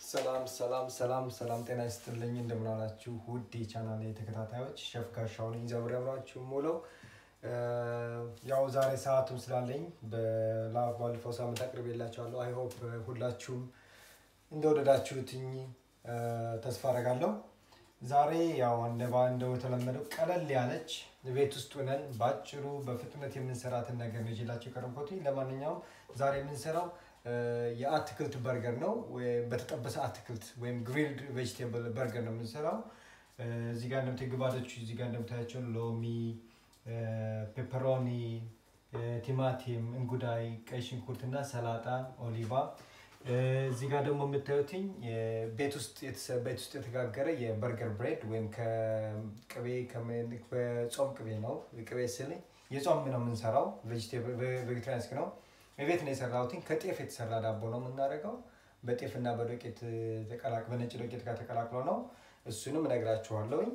ሰላም ሰላም ሰላም ሰላም፣ ጤና ይስጥልኝ እንደምናላችሁ ውድ የቻናል ተከታታዮች፣ ሸፍ ጋሻው ነኝ። ዘብር አብራችሁ ሙለው ያው ዛሬ ሰዓቱም ስላለኝ ባለፈው ሳምንት አቅርቤላችኋለሁ። አይ ሆፕ ሁላችሁም እንደወደዳችሁትኝ ተስፋ አደርጋለሁ። ዛሬ ያው እንደተለመደው ቀለል ያለች ቤት ውስጥ ሆነን በአጭሩ በፍጥነት የምንሰራትን ነገር ነው ይዤላችሁ የቀረብኩት። ለማንኛውም ዛሬ የምንሰራው የአትክልት በርገር ነው። በተጠበሰ አትክልት ወይም ግሪልድ ቬጅቴብል በርገር ነው የምንሰራው። እዚህ ጋር እንደምታዩ ግባቶቹ እዚህ ጋር እንደምታያቸው ሎሚ፣ ፔፐሮኒ፣ ቲማቲም፣ እንጉዳይ፣ ቀይ ሽንኩርት እና ሰላጣ፣ ኦሊቫ እዚህ ጋር ደግሞ የምታዩትኝ ቤት ውስጥ ቤት ውስጥ የተጋገረ የበርገር ብሬድ ወይም ከቅቤ በጾም ቅቤ ነው። ቅቤ ስል የጾም ነው የምንሰራው። ቬጌታሪያንስክ ነው። ቤት ነው የሰራሁትኝ። ከጤፍ የተሰራ ዳቦ ነው የምናደርገው። በጤፍና በዶቄት በነጭ ዶቄት ጋር ተቀላቅሎ ነው። እሱንም እነግራችኋለሁኝ።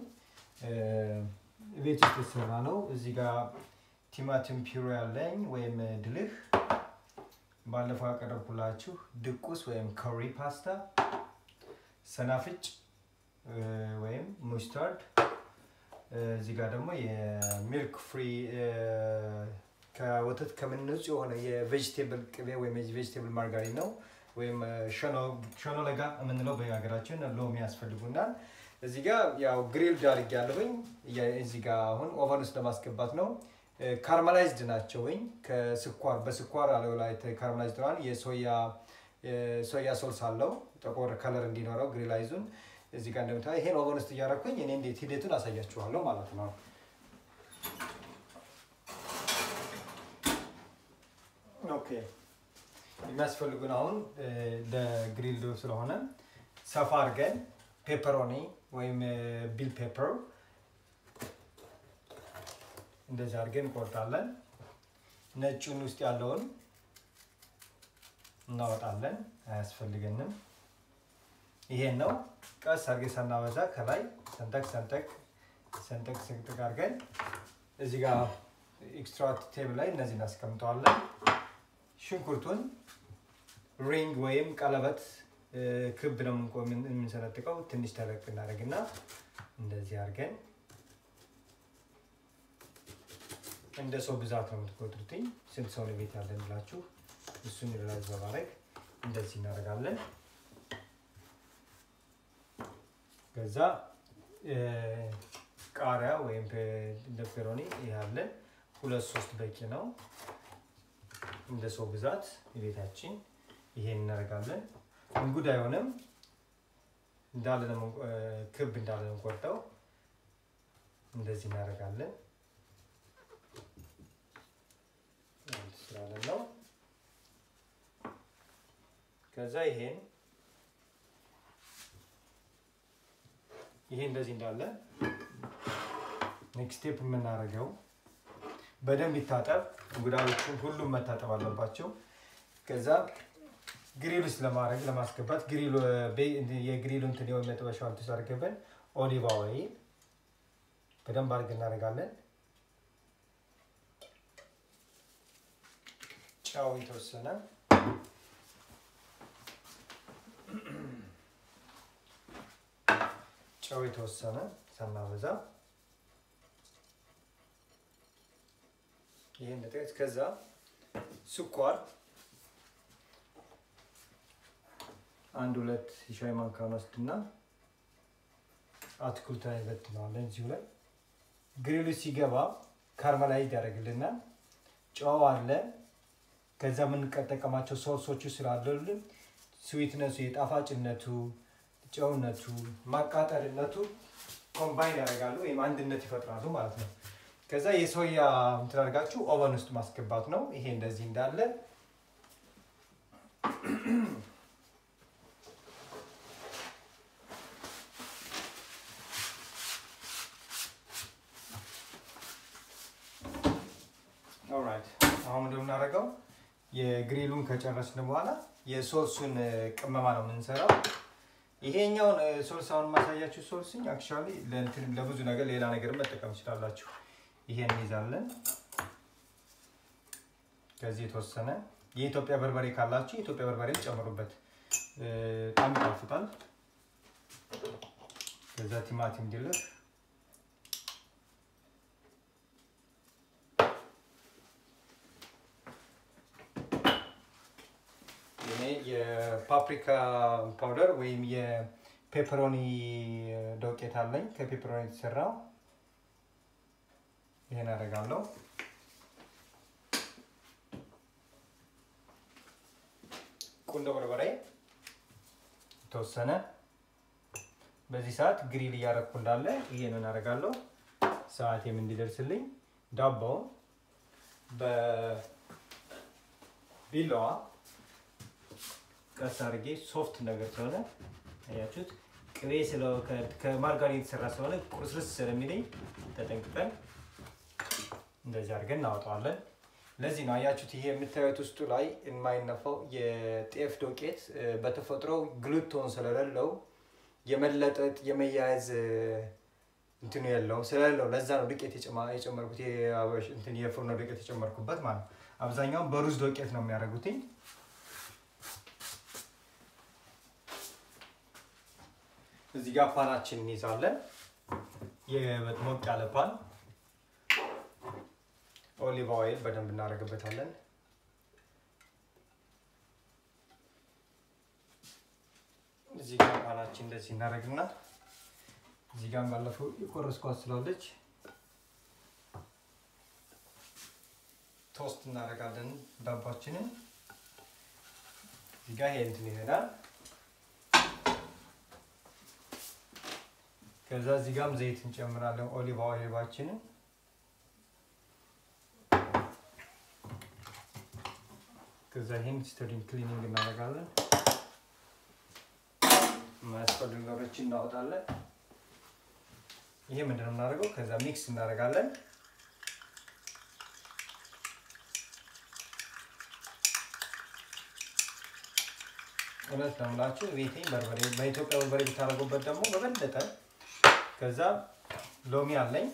ቤት ውስጥ የተሰራ ነው። እዚህ ጋር ቲማቲም ፒሮ ያለኝ ወይም ድልህ ባለፈው ያቀረብኩላችሁ ድቁስ ወይም ኮሪ ፓስታ፣ ሰናፍጭ ወይም ሙስታርድ፣ እዚህ ጋር ደግሞ የሚልክ ፍሪ ከወተት ከምንጹ የሆነ የቬጅቴብል ቅቤ ወይም የቬጅቴብል ማርጋሪን ነው ወይም ሸኖ ለጋ የምንለው በሀገራችን ሎሚ ያስፈልጉናል። እዚህ ጋር ያው ግሪልድ አድርጌያለሁኝ። እዚህ ጋር አሁን ኦቨን ውስጥ ለማስገባት ነው። ካርማላይዝድ ናቸው ወይ ከስኳር በስኳር አለው ላይ ካርማላይዝድ ሆኗል። የሶያ ሶልስ አለው ጥቁር ከለር እንዲኖረው ግሪላይዙን እዚህ ጋር እንደምታ ይሄን ኦቨን ውስጥ እያደረኩኝ እኔ እንዴት ሂደቱን አሳያችኋለሁ ማለት ነው። ኦኬ የሚያስፈልጉን አሁን ለግሪልድ ስለሆነ ሰፋ አድርገን ፔፐሮኒ ወይም ቢል ፔፐር እንደዚህ አድርገን እንቆርጣለን። ነጩን ውስጥ ያለውን እናወጣለን፣ አያስፈልገንም። ይሄን ነው ቀስ አድርገን ሳናበዛ ከላይ ሰንጠቅ ሰንጠቅ ሰንጠቅ ሰንጠቅ አድርገን እዚህ ጋር ኤክስትራክት ቴብል ላይ እነዚህ እናስቀምጠዋለን። ሽንኩርቱን ሪንግ ወይም ቀለበት ክብ ነው የምንሰነጥቀው። ትንሽ ተለቅ እናደርግና እንደዚህ አድርገን እንደ ሰው ብዛት ነው የምትቆጥሩትኝ። ስንት ሰው ነው ቤት ያለን ብላችሁ እሱን ሪላይዝ በማድረግ እንደዚህ እናደርጋለን። ከዛ ቃሪያ ወይም ፔፐሮኒ ያለን ሁለት ሶስት በቂ ነው። እንደ ሰው ብዛት የቤታችን ይሄን እናደርጋለን። እንጉድ አይሆንም እንዳለ ክብ እንዳለ ነው ቆርጠው እንደዚህ እናደርጋለን። ስላለን ነው። ከዛ ይሄን ይሄ እንደዚህ እንዳለ ኔክስት ስቴፕ የምናደርገው በደንብ ይታጠብ። እንጉዳዮቹን ሁሉም መታጠብ አለባቸው። ከዛ ግሪል ውስጥ ለማድረግ ለማስገባት የግሪሉ እንትን የሆነ መጥበሻውን ተሳርገበን ኦሊቫ ኦይል በደንብ አድርገን እናደርጋለን። ጨው የተወሰነ ጨው የተወሰነ ሳናበዛ ይህን ንጥቀት። ከዛ ስኳር አንድ ሁለት የሻይ ማንካን ወስድና አትክልት ላይ በትነዋለን። እዚሁ ላይ ግሪሉ ሲገባ ካርመላይዝ ያደርግልናል። ጨው አለ። ከዛ የምንጠቀማቸው ሶሶቹ ስላሉልን ስዊትነሱ፣ የጣፋጭነቱ፣ ጨውነቱ፣ ማቃጠልነቱ ኮምባይን ያደርጋሉ ወይም አንድነት ይፈጥራሉ ማለት ነው። ከዛ የሶያ እንትን አድርጋችሁ ኦቨን ውስጥ ማስገባት ነው። ይሄ እንደዚህ እንዳለ ኦልራይት አሁን እንደምናደርገው የግሪሉን ከጨረስን በኋላ የሶሱን ቅመማ ነው የምንሰራው። ይሄኛውን ሶልስ አሁን ማሳያችሁ ሶልስኝ አክቹዋሊ ለብዙ ነገር ሌላ ነገር መጠቀም ትችላላችሁ። ይሄን እንይዛለን። ከዚህ የተወሰነ የኢትዮጵያ በርበሬ ካላችሁ የኢትዮጵያ በርበሬ ጨምሩበት። በጣም ይጣፍጣል። ከዛ ቲማቲም ድልህ እኔ የፓፕሪካ ፓውደር ወይም የፔፐሮኒ ዶቄት አለኝ ከፔፐሮኒ የተሰራው ይሄን አደርጋለሁ። ቁንዶ በርበሬ የተወሰነ በዚህ ሰዓት ግሪል እያደረግኩ እንዳለ ይሄንን አደርጋለሁ። ሰዓቴም እንዲደርስልኝ ዳቦውን በቢላዋ ቀስ አድርጌ ሶፍት ነገር ስለሆነ አያችሁት፣ ቅቤ ከማርጋሪን የተሰራ ስለሆነ ቁርስርስ ስለሚለኝ ተጠንቅቀን እንደዚህ አድርገን እናወጣዋለን። ለዚህ ነው አያችሁት፣ ይሄ የምታዩት ውስጡ ላይ የማይነፋው የጤፍ ዶቄት በተፈጥሮ ግሉቶን ስለሌለው የመለጠጥ የመያያዝ እንትኑ የለውም ስለሌለው ለዛ ነው ዱቄት የጨመርኩት እንትን የፍርኖ ዱቄት የጨመርኩበት ማለት ነው። አብዛኛውን በሩዝ ዶቄት ነው የሚያደርጉትኝ። እዚህ ጋር ፓናችን እንይዛለን። ሞቅ ያለ ፓን ኦሊቭ ኦይል በደንብ እናደርግበታለን። እዚህ ጋር ፓናችን እንደዚህ እናደርግና እዚህ ጋር ባለፈው የቆረስኳት ስላለች ቶስት እናደርጋለን ዳባችንን። እዚህ ጋር ይሄ እንትን ይሄዳል። ከዛ እዚህ ጋርም ዘይት እንጨምራለን ኦሊቭ ኦይላችንን ከዛ ይሄን ስተሪንግ ክሊኒንግ እናደርጋለን። የማያስፈልጉ ነገሮችን እናወጣለን። ይሄ ምንድን ነው የምናደርገው? ከዛ ሚክስ እናደርጋለን። እውነት ነው የምላችሁ ቤቴ በርበሬ በኢትዮጵያ በርበሬ ብታደርጉበት ደግሞ በበለጠ ከዛ ሎሚ አለኝ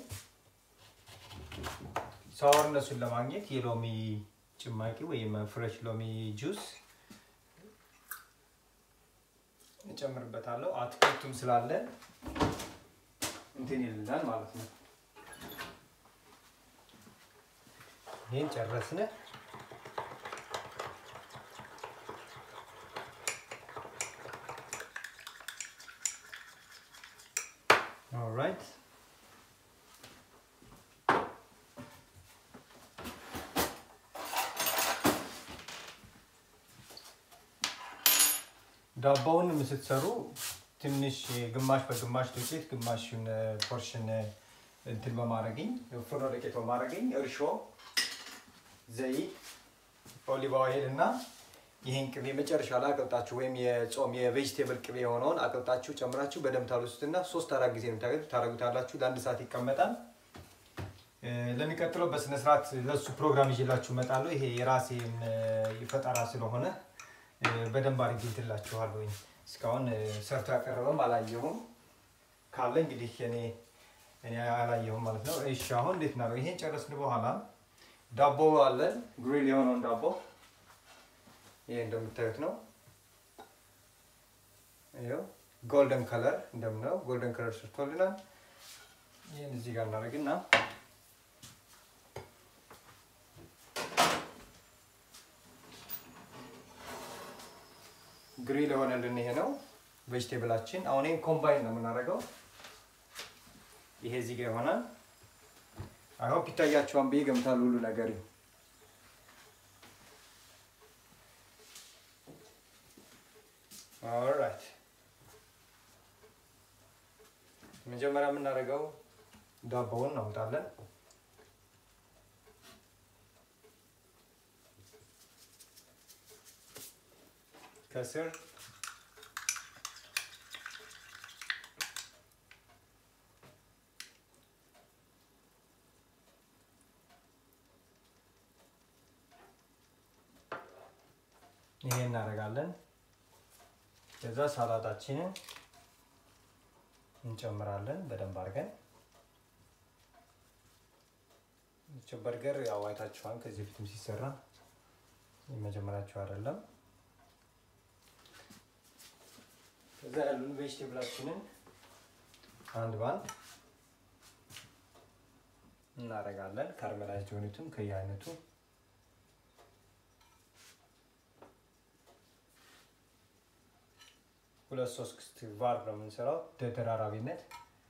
ሳወርነሱን ለማግኘት የሎሚ ጭማቂ ወይም ፍሬሽ ሎሚ ጁስ እጨምርበታለሁ። አትክልቱም ስላለ እንትን ይልናል ማለት ነው። ይህን ጨረስን። ኦልራይት ዳቦውን ስትሰሩ ትንሽ ግማሽ በግማሽ ዱቄት ግማሽን ፖርሽን እንትን በማድረግኝ ፍርኖ ዱቄት በማድረግኝ እርሾ፣ ዘይት፣ ኦሊቭ ኦይል እና ይህን ቅቤ መጨረሻ ላይ አቅልጣችሁ ወይም የጾም የቬጅቴብል ቅቤ የሆነውን አቅልጣችሁ ጨምራችሁ በደንብ ታሉሱትና ሶስት አራት ጊዜ ታደርጉታላችሁ። ለአንድ ሰዓት ይቀመጣል። ለሚቀጥለው በስነስርዓት ለእሱ ፕሮግራም ይዤላችሁ እመጣለሁ። ይሄ የራሴን ፈጠራ ስለሆነ በደንብ አድርጌ እንትላችኋለሁ። እስካሁን ሰርቶ ያቀረበም አላየሁም። ካለ እንግዲህ እኔ እኔ አላየሁም ማለት ነው። እሺ አሁን እንዴት ነው? ይሄን ጨረስን በኋላ ዳቦ አለን፣ ግሪል የሆነውን ዳቦ ይሄ እንደምታዩት ነው። ይኸው ጎልደን ከለር እንደምናየው ጎልደን ከለር ሰርቶልናል። ይህን እዚህ ጋር እናደርግና ግሪል የሆነልን ይሄ ነው ቬጅቴብላችን። አሁን ይህን ኮምባይን ነው የምናደርገው። ይሄ እዚህ ጋር ይሆናል። አይሆፕ ይታያችኋል ብዬ ገምታለሁ ሁሉ ነገር ኦልራይት መጀመሪያ የምናደርገው ዳቦውን እናውጣለን። ከስር ይሄ እናደርጋለን። ከዛ ሳላጣችንን እንጨምራለን በደንብ አድርገን። በርገር ያው አይታችኋል ከዚህ በፊትም ሲሰራ የመጀመሪያቸው አይደለም። ያሉን ቬጅቴብላችንን አንድ ባንድ እናደርጋለን። ካርሜላይዝድ የሆኑትም ከየአይነቱ ሁለት ሶስት ቫር ነው የምንሰራው ተደራራቢነት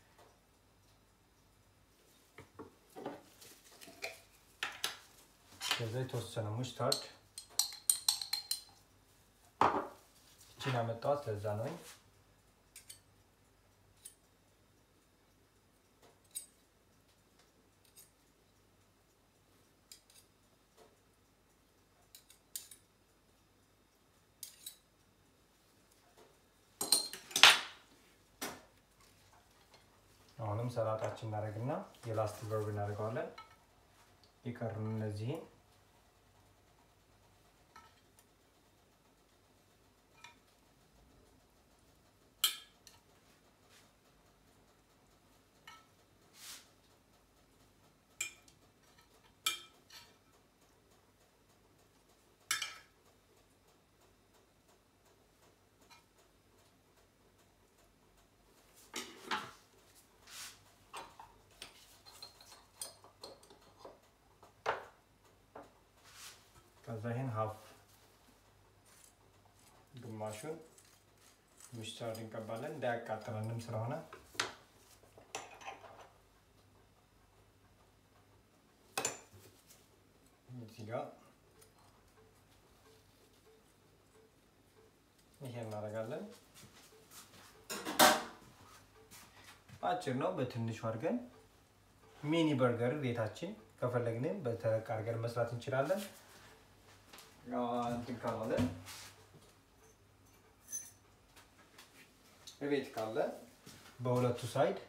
ከዛ የተወሰነ ሙስታርድ እችን ያመጣኋት ለዛ ነው። አሁንም ሰላጣችን እናደርግና የላስት ቨርብ እናደርገዋለን። የቀሩን እነዚህን ከዛ ይህን ሀፍ ግማሹን ሙስታርድ እንቀባለን እንዳያቃጥለንም ስለሆነ እዚህ ጋር ይሄ እናደርጋለን። አጭር ነው። በትንሹ አድርገን ሚኒ በርገር ቤታችን ከፈለግንም በተለቅ አድርገን መስራት እንችላለን። እንትን ካላለ ቤት ካለ በሁለቱ ሳይድ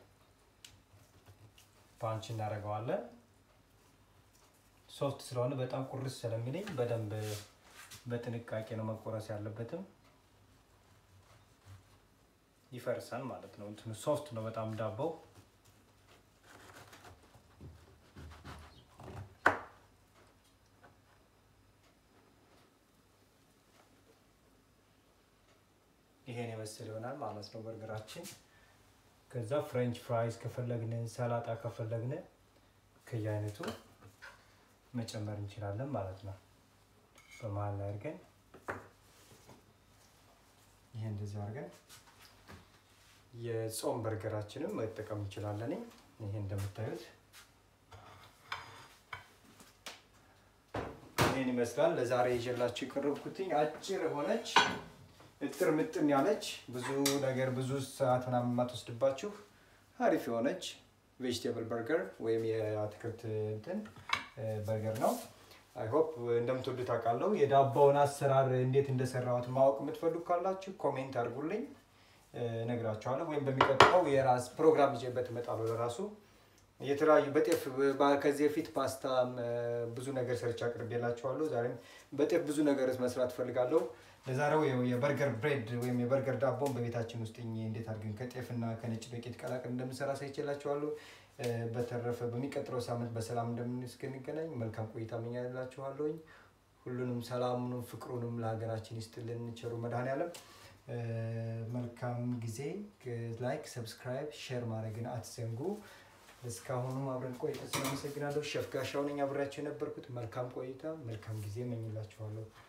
ፓንች እናደርገዋለን። ሶፍት ስለሆነ በጣም ቁርስ ስለሚለኝ በደንብ በጥንቃቄ ነው መቆረስ ያለበትም። ይፈርሳል ማለት ነው። እንትኑ ሶፍት ነው በጣም ዳቦው። ይሄን የመሰለ ይሆናል ማለት ነው በርገራችን። ከዛ ፍሬንች ፍራይስ ከፈለግን ሰላጣ ከፈለግን ከየአይነቱ መጨመር እንችላለን ማለት ነው። በመሀል ላይ አድርገን ይሄ እንደዚህ አድርገን የጾም በርገራችንም መጠቀም እንችላለን። ይሄ እንደምታዩት ይህን ይመስላል። ለዛሬ ይዤላችሁ የቀረብኩትኝ አጭር የሆነች እጥር ምጥን ያለች ብዙ ነገር ብዙ ሰዓት ምናምን የማትወስድባችሁ አሪፍ የሆነች ቬጅቴብል በርገር ወይም የአትክልት እንትን በርገር ነው። አይ ሆፕ እንደምትወዱት አውቃለሁ። የዳባውን አሰራር እንዴት እንደሰራሁት ማወቅ የምትፈልጉ ካላችሁ ኮሜንት አድርጉልኝ፣ እነግራችኋለሁ። ወይም በሚቀጥለው የራስ ፕሮግራም ይዤበት እመጣለሁ። ለራሱ የተለያዩ በጤፍ ከዚህ በፊት ፓስታ ብዙ ነገር ሰርቼ አቅርቤላችኋለሁ። ዛሬም በጤፍ ብዙ ነገር መስራት እፈልጋለሁ። ለዛሬው የበርገር ብሬድ ወይም የበርገር ዳቦን በቤታችን ውስጥ እንዴት አድርገን ከጤፍና ከነጭ ዱቄት ቀላቅል እንደምንሰራ ሳይችላችኋለሁ። በተረፈ በሚቀጥለው ሳምንት በሰላም እንደምንስክንገናኝ መልካም ቆይታ እመኛላችኋለሁኝ። ሁሉንም ሰላሙንም ፍቅሩንም ለሀገራችን ይስጥልን ቸሩ መድኃኔዓለም። መልካም ጊዜ። ላይክ፣ ሰብስክራይብ፣ ሼር ማድረግን አትዘንጉ። እስካሁኑ አብረን ቆይታ ስላመሰግናለሁ። ሸፍ ጋሻው ነኝ አብሬያቸው የነበርኩት። መልካም ቆይታ፣ መልካም ጊዜ እመኝላችኋለሁ።